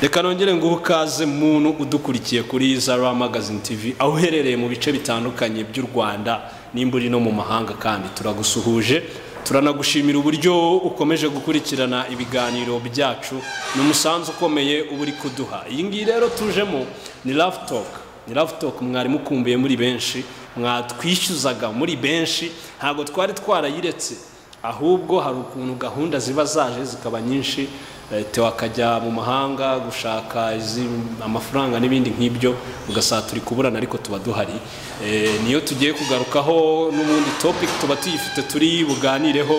reka nongere nguhe ukaze muntu udukurikiye kuri zara magazine tv aho uherereye mu bice bitandukanye by'u rwanda nimba uri no mu mahanga kandi turagusuhuje turanagushimira uburyo ukomeje gukurikirana ibiganiro byacu ni umusanzu ukomeye uba uri kuduha iyi ngiyi rero tujemo ni rafutoke ni rafutoke mwari mukumbuye muri benshi mwatwishyuzaga muri benshi ntabwo twari twarayiretse ahubwo hari ukuntu gahunda ziba zaje zikaba nyinshi tewa akajya mu mahanga gushaka amafaranga n'ibindi nk'ibyo ugasanga turi kuburana ariko tuba duhari niyo tugiye kugarukaho n'ubundi topic tuba tuyifite turi buganireho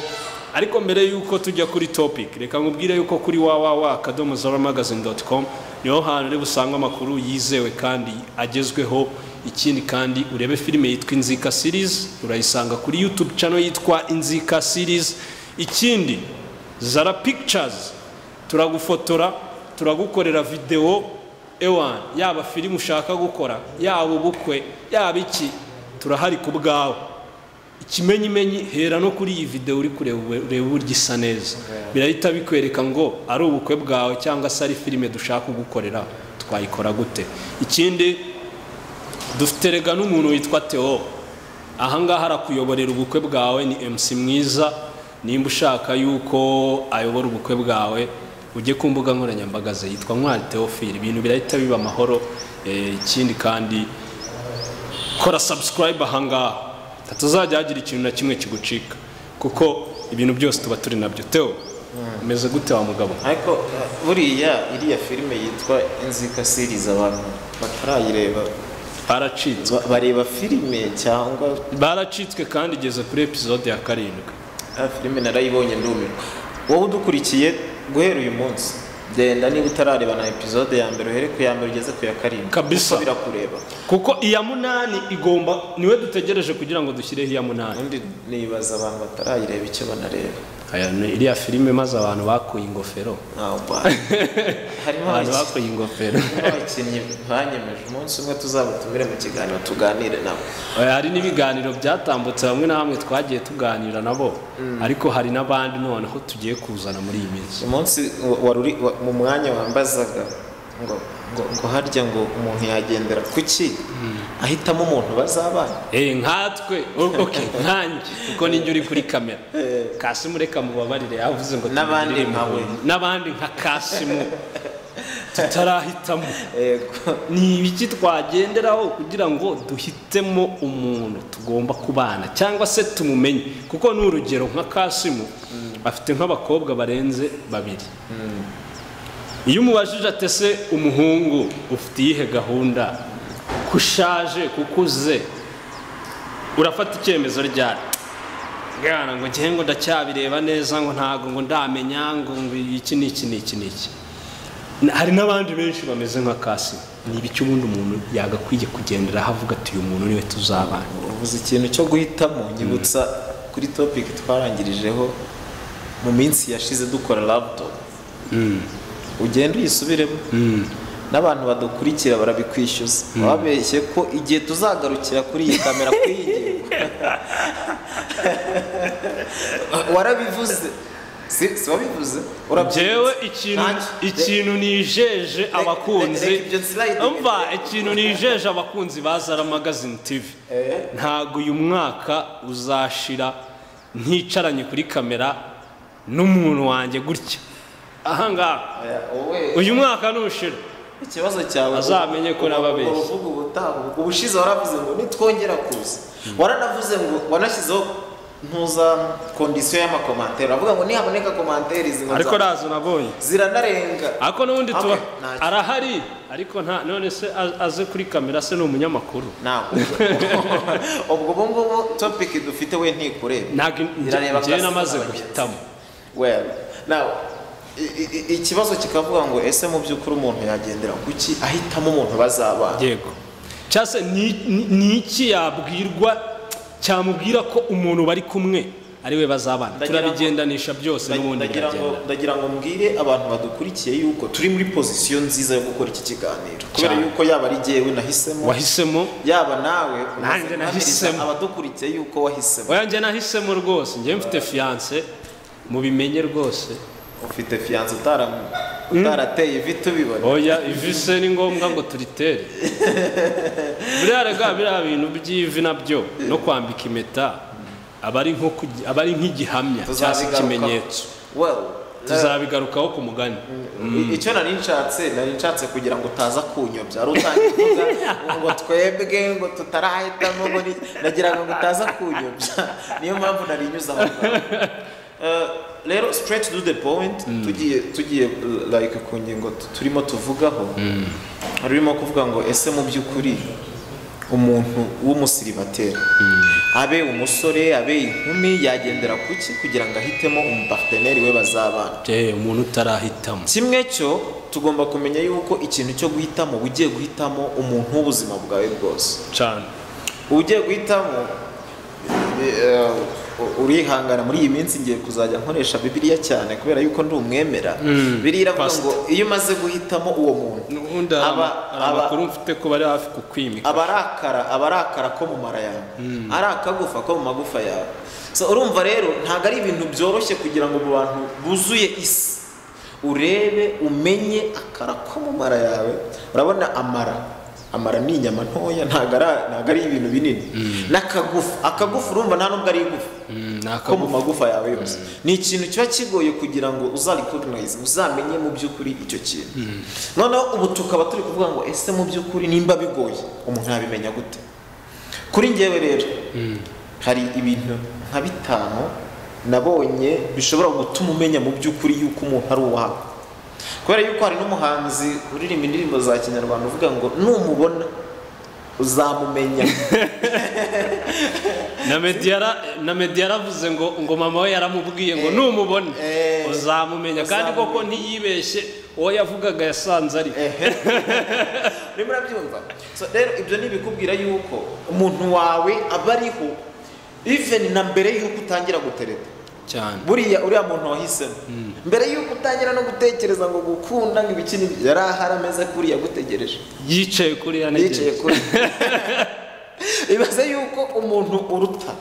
ariko mbere y'uko tujya kuri topic reka nkubwire yuko kuri www akadomo zara magazine doti komu niho hantu uri busange amakuru yizewe kandi agezweho ikindi kandi urebe filime yitwa inzika sirizi urayisanga kuri yutube cano yitwa inzika sirizi ikindi zara pictures turagufotora turagukorera videwo ewani yaba filime ushaka gukora yaba ubukwe yaba iki turahari ku bwawe ikimenyimenyi hera no kuri iyi videwo uri kureba ureba uburyo isa neza birahita bikwereka ngo ari ubukwe bwawe cyangwa se ari filime dushaka kugukorera twayikora gute ikindi dufite rega n'umuntu witwa teo ahangaha arakuyoborera ubukwe bwawe ni mc mwiza nimba ushaka yuko ayobora ubukwe bwawe ujye ku mbuga nkoranyambaga ze yitwa Ntwari Theophile ibintu birahita biba amahoro ikindi kandi kora subscribe ahangaha hatazajya hagira ikintu na kimwe kigucika kuko ibintu byose tuba turi nabyo teo umeze gute wa mugabo ariko buriya iriya filime yitwa inzika sirizi abantu batarayireba baracitswe bareba filime cyangwa baracitswe kandi igeze kuri episode ya karindwi filime narayibonye ndumirwa wowe udukurikiye guhera uyu munsi genda niba utarareba na epizode ya mbere uhere ku ya mbere ugeze ku ya karindwi Kabisa. kuko birakureba kuko iya munani igomba niwe dutegereje kugira ngo dushyireho iya munani ubundi nibaza abantu batarayireba icyo banareba Aya ni iriya filime maze abantu bakuye ingofero ntawe ubwa harimo abantu abaki- bakuye ingofero harimo abakinnyi banyemeje umunsi umwe tuzabatumire mu kiganiro tuganire nabo Oya, hari n'ibiganiro byatambutse hamwe na hamwe twagiye tuganira nabo ariko hari n'abandi noneho tugiye kuzana muri iyi minsi umunsi wa- wari uri wa- mu mwanya wambazaga ngo ngo ngo harya ngo umuntu yagendera ku ki ahitamo umuntu bazabana Eh, nkatwe o- okay, nkanjye kuko ninjye uri kuri kamera kasimu reka mubabarire yavuze ngo N'abandi tubigire mu nkawe. buntu. n'abandi nka kasimu tutarahitamo yego ni ibiki twagenderaho kugira ngo duhitemo umuntu tugomba kubana cyangwa se tumumenye kuko ni urugero nka kasimu afite nk'abakobwa barenze babiri iyo umubajije atese umuhungu ufite iyihe gahunda ko ushaje kuko uze urafata icyemezo ryari gana ngo ngewe ngo ndacyabireba neza ngo ntabwo ngo ndamenya ngo ngo iki n'iki n'iki n'iki Na- hari n'abandi benshi bameze nka kasi ni ibiki ubundi umuntu yagakwiye kugenderaho avuga ati uyu muntu niwe tuzabana ubuze ikintu cyo guhitamo nyibutsa kuri topic twarangirijeho mu minsi yashize dukora laptop ugenda uyisubiremo n'abantu badukurikira barabikwishyuza babeshye ko igihe tuzagarukira kuri iyi kamera kuri iyi ngingo warabivuze si si wabivuze urabyibuka? jewe ikintu Ntacyo. ikintu nijeje abakunzi reka ibyo slide- umva ikintu nijeje abakunzi ba Zara Magazine TV ntago uyu mwaka uzashira nticaranye kuri kamera n'umuntu wanjye gutya ahangaha Oya, wowe uyu mwaka nushira ikibazo cyawe Azamenye ko nababeshye. uvuga ubutaha ubushize waravuze ngo nitwongera kuza waranavuze ngo wanashyizeho ntuza kondisiyo y'amakomantere uravuga ngo nihaboneka komantere izi ngo ariko nza- nazo nabonye ziranarenga ariko n'ubundi Hamwe, tuba ntacyo. arahari ariko nta none se a- aze kuri kamera se ni umunyamakuru ntabwo ubwo ubu ngubu topiki dufite we ntikureba ntabwo Irareba njyewe class namaze z'abagenzi. guhitamo well now i- i- i- ikibazo kikavuga ngo ese mu by'ukuri umuntu yagendera kuki ahitamo umuntu bazabana yego cyangwa se ni- ni- ni iki yabwirwa cyamubwira ko umuntu bari kumwe ari we bazabana Ndagira ngo- turabigendanisha byose n'ubundi ndagira ngo biragenda ndagira ngo mbwire abantu badukurikiye yuko turi muri pozisiyo nziza yo gukora iki kiganiro kubera Cyane. yuko yaba ari jyewe nahisemo wahisemo yaba nawe Nanjye umaze nahisemo. guhamiriza abadukurikiye yuko wahisemo oya njye nahisemo rwose njyewe mfite fiyanse mubimenye rwose ufite fiyanse utarateye ivi tubibona oya ivi se ni ngombwa ngo turitere buriya rega biriya bintu by'ivi nabyo no kwambika impeta aba ari nko kugi- aba ari nk'igihamya cyangwa se Tuzabigarukaho. ikimenyetso well tuzabigarukaho ku mugani i- icyo nari nshatse nari nshatse kugira ngo utaza kunyobya wari utangiye kuvuga ngo twebwe ngo tutarahitamo ngo ni nagira ngo utaza kunyobya niyo mpamvu nari nyuze aho ngaho Eh, rero straight to the point tugiye tugiye eh, like ku ngingo tu- turimo tuvugaho harimo kuvuga ngo ese mu by'ukuri umuntu w'umusiribateri abe umusore abe inkumi yagendera ku ki kugira ngo ahitemo umuparteneri we bazabana Eh, umuntu utarahitamo kimwe cyo tugomba kumenya yuko ikintu cyo guhitamo uba ugiye guhitamo umuntu w'ubuzima bwawe bwose cyane uba ugiye guhitamo eh, u- urihangana muri iyi minsi ngiye kuzajya nkoresha bibiliya cyane kubera yuko ndi umwemera biriya iravuga ngo iyo umaze guhitamo uwo muntu n'ubundi aba hari aba amakuru mfite ko bari hafi kukwimika aba arakara aba arakara ko mu mara yawe ari akagufa ko mu magufa yawe So, urumva rero ntabwo ari ibintu byoroshye kugira ngo mu bantu buzuye isi urebe umenye akara ko mu mara yawe urabona amara amara ni inyama ntoya ntabwo ari- ntabwo ari ibintu binini n'akagufa akagufa urumva nta nubwo ari igufa Mm, ni ko mu akagufa magufa yawe yose ni ikintu kiba kigoye kugira ngo uzarikoginayize uzamenye mu by'ukuri icyo kintu noneho ubu tukaba turi kuvuga ngo ese mu by'ukuri nimba bigoye umuntu yabimenya gute kuri ngewe rero hari ibintu nka bitanu nabonye bishobora gutuma umenya mu by'ukuri yuko umuntu ari uwawe kubera yuko hari n'umuhanzi uririmba indirimbo za kinyarwanda uvuga ngo numubona uzamumenya na mediyara na mediyara yaravuze ngo ngo mama we yaramubwiye ngo numubone eh, uzamumenya kandi uzamumenya. koko ntiyibeshye uwo yavugaga yasanze ari urimo urabyumva So, rero ibyo ni ibikubwira yuko umuntu wawe aba ariho even na mbere y'uko utangira gutereta cyane buriya uriya muntu wahisemo mbere y'uko utangira no gutekereza ngo gukunda ngo ibiki n'ibyo, yari ahari ameze kuri yagutegereje yicaye kuri ya yicaye negeri kuri ibaze yuko umuntu uruta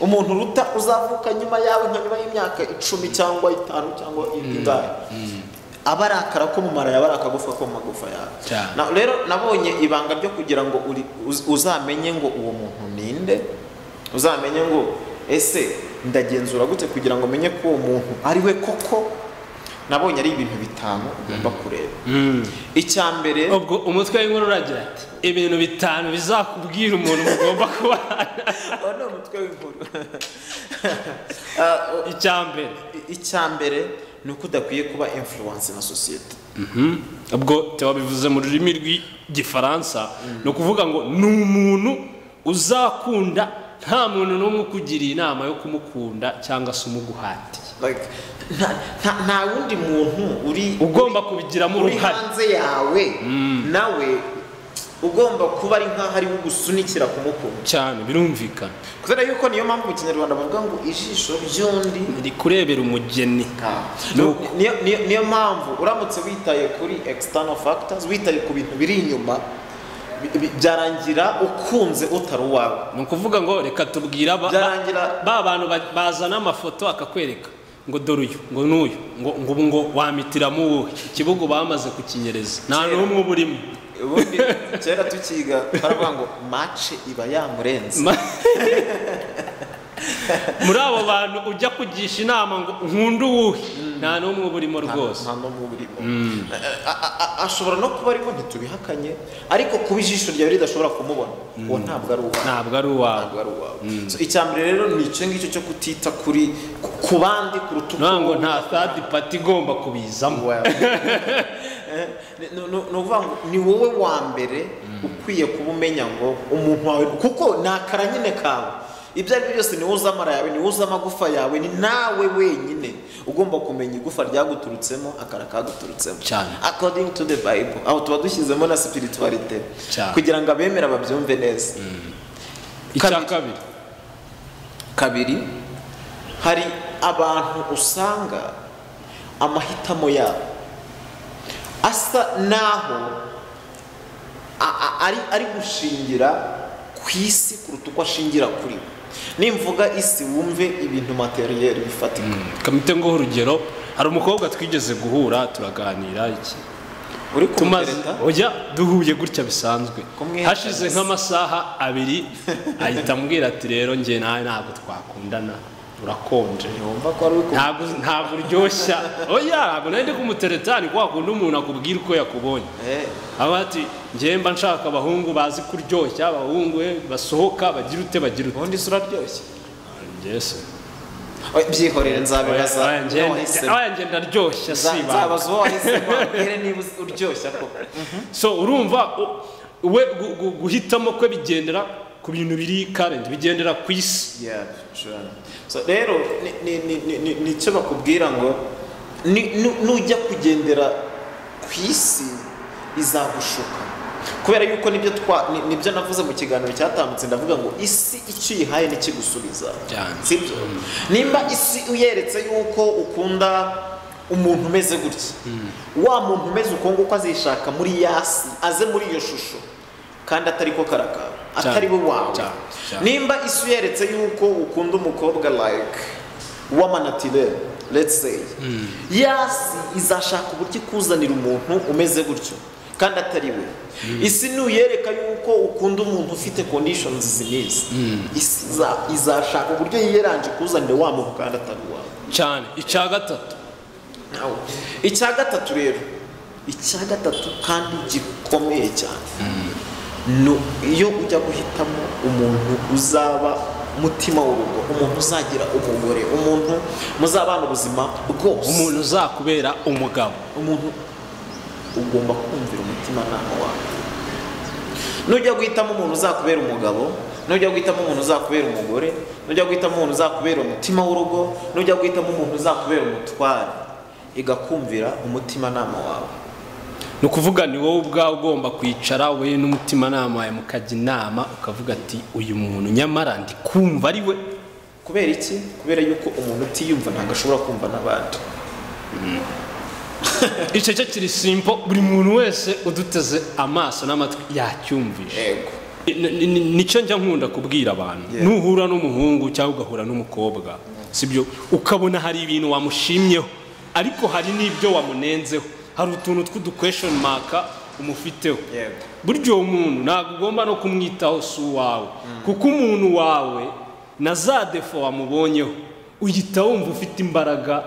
umuntu uruta uzavuka nyuma yawe nka nyuma y'imyaka icumi cyangwa itanu cyangwa ingahe aba ari akara ko mu mara yawe ari akagufa ko mu magufa yawe Cyane. Na- rero nabonye ibanga ryo kugira ngo uri- uz- uzamenye ngo uwo muntu ninde uzamenye ngo ese ndagenzura gute kugira ngo menye ko uwo muntu ari we koko nabonye ari ibintu bitanu ugomba kureba icya mbere ubwo umutwe w'inkuru uragira ati ibintu bitanu bizakubwira umuntu mugomba kubana Uwo ni umutwe w'inkuru icya mbere I- icya mbere ni uko udakwiye kuba influence na sosiyete ubwo teba bivuze mu rurimi rw'igifaransa ni ukuvuga ngo ni umuntu uzakunda nta muntu n'umwe ukugiriye inama yo kumukunda cyangwa se umuguhatiye like nta- nta- nta wundi muntu uri ugomba kubigiramo uri uruhare hanze yawe nawe ugomba kuba ari nk'aho ari we ugusunikira kumukunda cyane birumvikana kubera yuko niyo mpamvu mu kinyarwanda bavuga ngo ijisho ry'undi ndi kurebera umugeni Nuko. niyo, niyo, niyo mpamvu uramutse witaye kuri external factors witaye ku bintu biri inyuma bi- bi- byarangira ukunze utari uwawe ni ukuvuga ngo reka tubwire aba- Byarangira- ba bantu ba- bazana amafoto akakwereka ngo dore uyu ngo n'uyu ngo ngo ubu ngo wamitiramo uwuhe ikibugu bamaze kukinyereza nta Kera. n'umwe uba urimo ubundi kera tukiga baravuga ngo mace iba yamurenze Ma- muri abo bantu ujya kugisha inama ngo nkunda uwuhe nta n'umwe uba urimo rwose nta n'umwe urimo A- a- a- ashobora no kuba arimo ntitubihakanye ariko kuba ijisho ryawe ridashobora kumubona uwo ntabwo ari uwawe ntabwo ari uwawe ntabwo ari uwawe So, icya mbere rero ni icyo ngicyo cyo kutita kuri ku- ku bandi kuruta uko ntabwo wowe nta ubona. third party igomba kubizamo Well. Eh, ni- ni- ni- ni ukuvuga ngo ni wowe wa mbere ukwiye kuba umenya ngo umuntu wawe kuko ni akara nyine kawe ibyo ari byo byose ni wowe uzi amara yawe ni wowe uzi amagufa yawe ni nawe wenyine ugomba kumenya igufa ryaguturutsemo akara kaguturutsemo Cyane. according to the bible aho tuba dushyizemo na spiritualite Cyane. kugira ngo abemera babyumve neza icya Kabiri. kabiri kabiri hari abantu usanga amahitamo yabo asa naho a- a- ari, ari gushingira ku isi kuruta uko ashingira kuri we nimvuga isi wumve ibintu materiyeri bifatika kamite ngo urugero hari umukobwa twigeze guhura turaganira iki uri tumaze kumutereta ujya duhuye gutya bisanzwe Kumwereka hashize gusa. nk'amasaha abiri ahita ambwira ati rero njye nawe ntabwo twakundana urakonje ntiwumva ko wari uri kumutereta ntabwo ntabwo uryoshya oya ntabwo nari ndi kumutereta ni kwa kundi umuntu akubwira uko yakubonye aba ati njye mba nshaka abahungu bazi kuryoshya abahungu eh, basohoka bagira ute bagira ute ubundi se uraryoshye Njye se Oya, byihorere nzabibaza oya njye- uwo wahisemo. oya, njye ndaryoshya si Nza- ibanga. nzabaza uwo wahisemo ambwire niba uzi- uryoshye koko so urumva u- we gu- gu- guhitamo kwe bigendera ku bintu biri karenti bigendera ku isi Yeah, sure. So, rero ni- ni- ni- ni- ni- nicyo bakubwira ngo ni- nu- nujya kugendera ku isi izagushuka kubera yuko nibyo twa ni- nibyo navuze mu kiganiro cyatambutse ndavuga ngo isi icyo uyihaye nikigusubiza Cyane. sibyo nimba isi uyeretse yuko ukunda umuntu umeze gutya wa muntu umeze uko nguko azishaka muri ya si aze muri iyo shusho kandi atari ko karakara Cyane. atari we wawe Cyane. Cyane. nimba isi uyeretse yuko ukunda umukobwa like w'amanatirere let's say yasi izashaka uburyo ikuzanira umuntu umeze gutyo kandi atari we isi nuyereka yuko ukunda umuntu ufite conditions zinizi isi iza- izashaka uburyo yiyeranje ikuzanire wa muntu kandi atari uwawe cyane icya gatatu Now, icya gatatu rero icya gatatu kandi gikomeye cyane ni iyo ujya guhitamo umuntu uzaba mutima w'urugo umuntu uzagira umugore umuntu muzabana ubuzima bwose umuntu uzakubera umugabo umuntu ugomba kumvira umutimanama wawe nujya guhitamo umuntu uzakubera umugabo nujya guhitamo umuntu uzakubera umugore nujya guhitamo umuntu uzakubera umutima w'urugo nujya guhitamo umuntu uzakubera umutware igakumvira umutimanama wawe ni ukuvuga ni wowe ubwawe ugomba kwicara we n'umutimanama wawe mukajya inama ukavuga ati uyu muntu nyamara ndi kumva ari we kubera iki kubera yuko umuntu utiyumva ntabwo ashobora kumva n'abandi icyo cyo kiri simpo buri muntu wese uduteze amaso n'amatwi yacyumvisha yego Ni- ni- ni- nicyo njya nkunda kubwira abantu Yeah. nuhura n'umuhungu cyangwa ugahura n'umukobwa sibyo ukabona hari ibintu wamushimyeho ariko hari n'ibyo wamunenzeho hari utuntu tw'udukweshoni maka umufiteho yego burya uwo muntu ntabwo ugomba no kumwitaho si uwawe kuko umuntu wawe na za defo wamubonyeho uhita wumva ufite imbaraga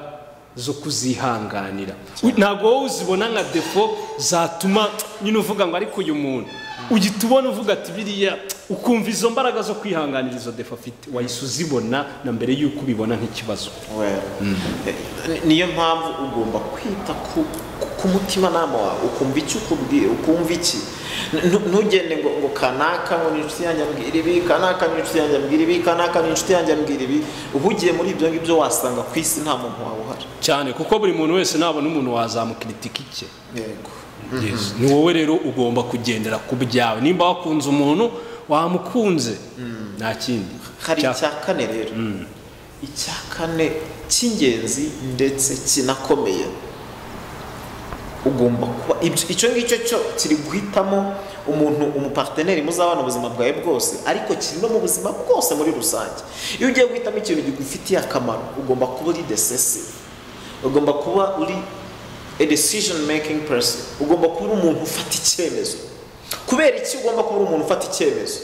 zo kuzihanganira ntabwo wowe uzibona nka defo zatuma nyine uvuga ngo ariko uyu muntu uhita ubona uvuga ati biriya ukumva izo mbaraga zo kwihanganira izo defo afite wahise uzibona na mbere y'uko ubibona nk'ikibazo Well, ni- niyo mpamvu ugomba kwita ku, ku, ku mutimanama wawe ukumva icyo ukubwira ukumva iki Nu- ntugende ngo, ngo kanaka ngo ni inshuti yanjye ambwira ibi kanaka ni inshuti yanjye ambwira ibi kanaka ni inshuti yanjye ambwira ibi uhugiye muri ibyo ngibyo wasanga ku isi nta muntu wawe uhari cyane kuko buri muntu wese nabona umuntu wazamukiritika icye yego Yes. ni wowe rero ugomba kugendera ku byawe nimba wakunze umuntu wamukunze nta kindi hari Cya- icya kane rero icya kane cy'ingenzi ndetse kinakomeye ugomba kuba ibyo- icyo ngicyo cyo kiri guhitamo umuntu umuparteneri muzabana ubuzima bwawe bwose ariko kiri no mu buzima bwose muri rusange iyo ugiye guhitamo ikintu kigufitiye akamaro ugomba kuba uri decisive ugomba kuba uri a decision making person ugomba kuba uri umuntu ufata icyemezo kubera iki ugomba kuba uri umuntu ufata icyemezo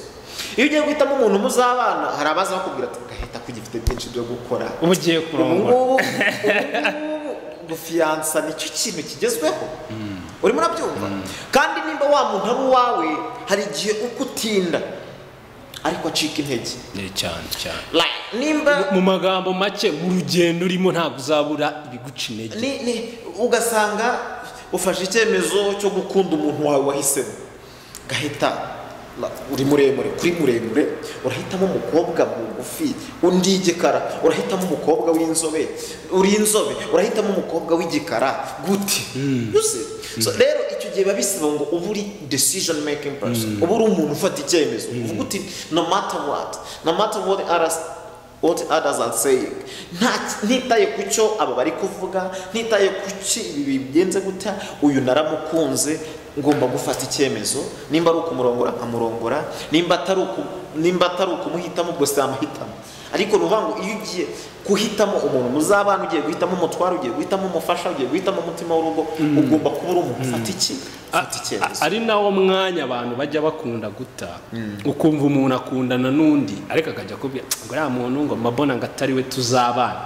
iyo ugiye guhitamo umuntu muzabana hari abaza bakubwira ati gahita kugifite byinshi byo gukora uba ugiye kurongora ubungubu gufiyansa nicyo kintu kigezweho urimo urabyumva kandi nimba wa muntu ari uwawe hari igihe uko utinda ariko acika intege Eh, cyane cyane Like, nimba mu magambo make mu rugendo urimo ntabwo uzabura ibiguca intege ni, ni, ugasanga ufashe icyemezo cyo gukunda umuntu wawe wahisemo gahita la- uri muremure kuri muremure urahitamo umukobwa mugufi undi igikara urahitamo umukobwa w'inzobe uri inzobe urahitamo umukobwa w'igikara gute You see? So, rero icyo gihe biba bisaba ngo uba uri decision making person uba uri umuntu ufata icyemezo uvuga uti no matter what no matter what others what others are saying Nta- ntitaye ku cyo aba bari kuvuga ntitaye ku cyo ibi bigenze gutya uyu naramukunze ngomba gufata icyemezo nimba ari ukumurongora nkamurongora nimba atari uku- nimba atari ukumuhitamo ubwo si amahitamo ariko ni ukuvuga ngo iyo ugiye guhitamo umuntu muzabana ugiye guhitamo umutwaro ugiye guhitamo umufasha ugiye guhitamo umutima w'urugo ugomba kuba uri umuntu ufata iki ufata icyemezo ari nawo mwanya abantu bajya bakunda guta ukumva umuntu akundana n'undi ariko akajya akubwira ngo uriya muntu ngo mabona ngo atari we tuzabana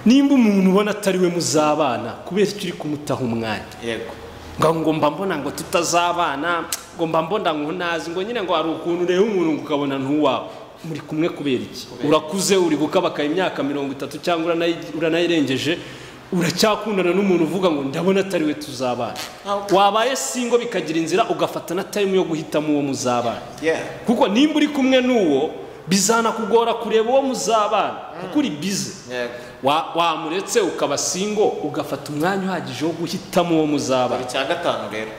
nimba umuntu ubona atari we muzabana kubera icyo uri kumutaho umwanya yego ngo ngo mba mbona ngo tutazabana ngo mba mbona ngo ntazi ngo nyine ngo hari ukuntu ureba umuntu ngo ukabona ntuwawe muri kumwe kubera iki urakuze uri gukabaka imyaka mirongo itatu cyangwa uranayi- uranayirengeje uracyakundana n'umuntu uvuga ngo ndabona atari we tuzabana Ntabwo- wabaye singo bikagira inzira ugafata na time yo guhitamo uwo muzabana yeah kuko nimba uri kumwe n'uwo bizanakugora kureba uwo muzabana kuko uri bize yego Wa- wamuretse ukaba singo ugafata umwanya uhagije wo guhitamo uwo muzabana buri cya gatanu rero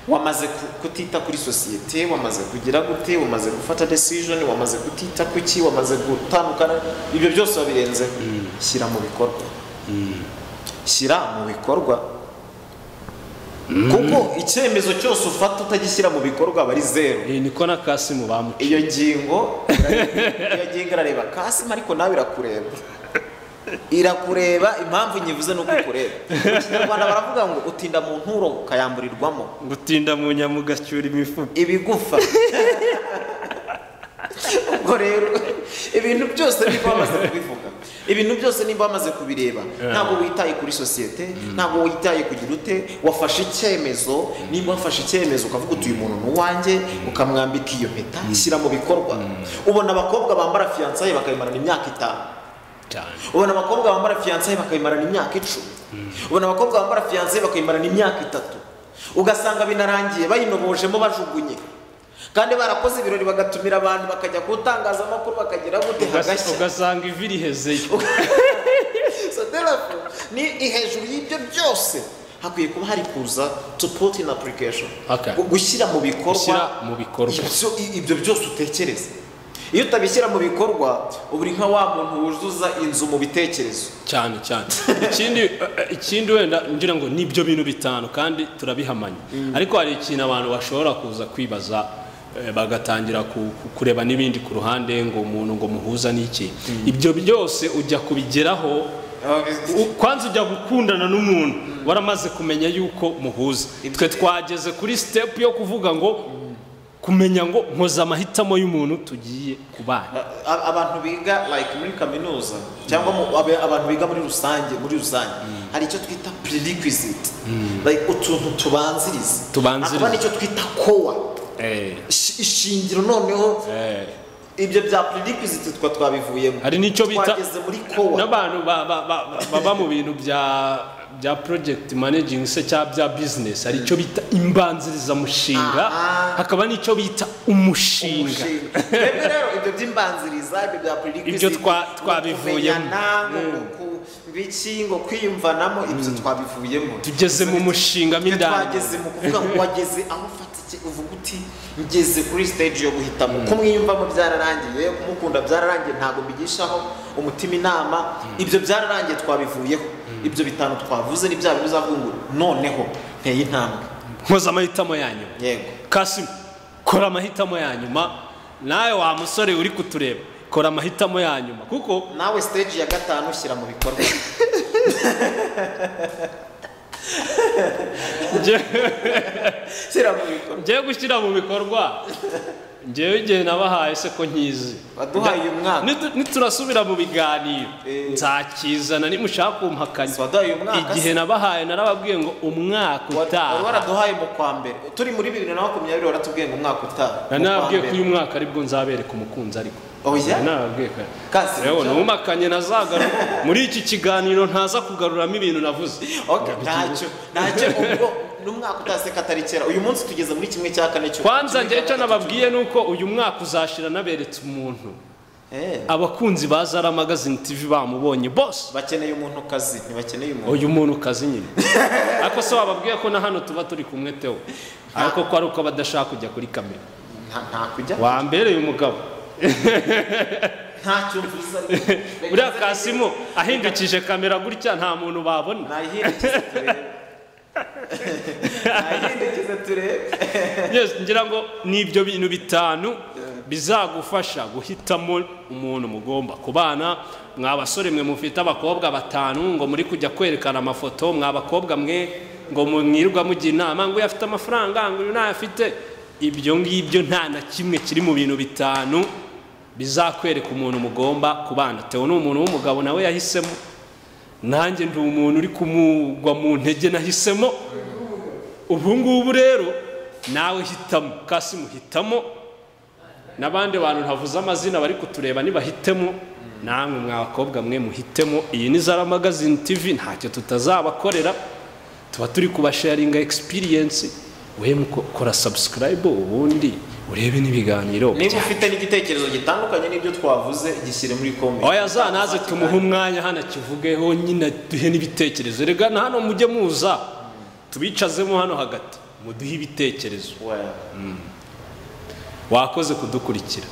wamaze ku- kutita kuri sosiyete wamaze kugira gute wamaze gufata decision wamaze kutita ku ki wamaze gutandukana ibyo byose wabirenzeho shyira mu bikorwa shyira mu bikorwa kuko icyemezo cyose ufata utagishyira mu bikorwa aba ari zeru Eh, niko na kasimu bamuca iyo ngingo iyo ngingo irareba kasima ariko nawe irakureba irakureba impamvu nyivuze ni uko ikureba mu kinyarwanda baravuga ngo utinda mu nturo ukayamburirwamo gutinda mu nyama ugacyura imifuka ibigufa ubwo rero ibintu byose niba bamaze kubivuga ibintu byose niba bamaze kubireba ntabwo witaye kuri sosiyete ntabwo witaye kugira ute wafashe icyemezo niba wafashe icyemezo ukavuga uti uyu muntu ni uwanjye ukamwambika iyo mpeta shyira mu bikorwa ubona abakobwa bambara fiyansaye bakayimarana imyaka itanu cyane ubona abakobwa bambara fiyansaye bakayimarana imyaka icumi ubona abakobwa bambara fiyansaye bakayimarana imyaka itatu ugasanga binarangiye bayinobojemo bajugunye kandi barakoze ibirori bagatumira abantu bakajya ku itangazamakuru bakagira gute hagashya ugasanga ivi rihezeyo So therefore, ni ni hejuru y'ibyo byose hakwiye kuba hari kuza to put in application Okay. Gu- gushyira mu bikorwa gushyira mu bikorwa ibyo ibyo byose utekereza iyo utabishyira mu bikorwa uba uri nka wa muntu wuzuza inzu mu bitekerezo cyane cyane ikindi eh, ikindi wenda ngira ngo nibyo bintu bitanu kandi turabihamanya ariko hari ikintu abantu bashobora kuza kwibaza eh, bagatangira ku- ku- kureba n'ibindi ku ruhande ngo umuntu ngo muhuza n'iki ibyo byose ujya kubigeraho U- kwanza ujya gukundana n'umuntu waramaze kumenya yuko muhuza twe twageze kuri step yo kuvuga ngo kumenya ngo nkoza amahitamo y'umuntu tugiye kubana A- abantu biga like muri kaminuza cyangwa mu- abe- abantu biga muri rusange muri rusange hari icyo twita prerequisite like utuntu tubanziriza Tubanziriza. hakaba n'icyo twita kowa Ishi- ishingiro noneho ibyo bya prerequisite twa twabivuyemo hari n'icyo bita twageze muri kowa n'abantu ba- ba- ba- ba- baba mu bintu bya bya project managing se cyangwa bya business hari icyo bita imbanzirizamushinga Aha. hakaba n'icyo bita umushinga Umushinga. Twebwe rero ibyo by'imbanziriza ibyo bya prerequisite Ibyo twa- ngo twabivuyemo. kumenyana, ngo ku- biki ngo kwiyumvanamo ibyo twabivuyemo tugeze mu mushinga mo Twe indani twageze mu kuvuga ngo wageze aho ufata iki uvuga uti ngeze kuri stage yo guhitamo ko mwiyumvamo byararangiye kumukunda byararangiye ntabwo mbigishaho umutima inama ibyo byararangiye twabivuyeho ibyo bitanu twavuze ni bya bintu uzavungura noneho nteye intambwe nkoza amahitamo yanyu yego Kasim kora amahitamo ya nyuma nawe wa musore uri kutureba kora amahitamo ya nyuma kuko nawe stage ya gatanu ushyira mu bikorwa nge- shyira mu bikorwa ngiye gushyira mu bikorwa ngewe igihe nabahaye se ko nkizi Waduhaye uyu mwaka. Nitu- niturasubira mu biganiro Eh. nzakizana nimushaka kumpakanya waduhaye uyu mwaka igihe nabahaye narababwiye ngo umwaka wari utaha waraduhaye mu kwa mbere turi muri bibiri na makumyabiri waratubwiye ngo umwaka utaha Mu kwa nanababwiye ko mbere. uyu mwaka aribwo nzabereka umukunzi ariko Oya? nanababwiye ko Kasi, Rero nibyo? numakanye nazagaruka muri iki kiganiro ntaza kugaruramo ibintu navuze Okay, ntacyo ntacyo ubwo n'umwaka utaseka atari kera uyu munsi tugeze muri kimwe cya kane cyo kwanza njye icyo nababwiye ni uko uyu mwaka uzashira naberetse umuntu Eh, abakunzi ba zara magazine tv bamubonye bose bakeneye umuntu kazi ntibakeneye umuntu uyu muntu kazi nyine ariko se wababwiye ko na hano tuba turi kumwe tewo ariko ko ari uko badashaka kujya kuri kamera nta nta kujya wambereye umugabo ntacyo mvuze ariko uriya kasimu ahindukije kamera gutya nta muntu babona nayihindukize turebe nayihindukize turebe yes ngira ngo ni ibyo bintu bitanu bizagufasha guhitamo umuntu mugomba kubana mwa basore mwe mufite abakobwa batanu ngo muri kujya kwerekana amafoto mwa bakobwa mwe ngo mwirirwa mujya inama ngo uyu afite amafaranga ngo uyu ntayo afite ibyo ngibyo nta na kimwe kiri mu bintu bitanu bizakwereka umuntu mugomba kubana tewe ni umuntu w'umugabo nawe yahisemo nanjye ndi umuntu uri kumugwa mu ntege nahisemo ubu ngubu rero nawe hitamo kasi muhitamo n'abandi bantu ntavuze amazina bari kutureba nibahitemo namwe mwabakobwa mwe muhitemo iyi ni zara magazine tv ntacyo tutazabakorera tuba turi kubasharinga egisipiriyensi we kora sabusikarayibu ubundi urebe n'ibiganiro niba ufite n'igitekerezo gitandukanye n'ibyo twavuze gishyire muri komenti oya za naze tumuhe umwanya hano akivugeho nyine duhe n'ibitekerezo rega na hano mujye muza tubicazemo hano hagati muduhe ibitekerezo Well. wakoze kudukurikira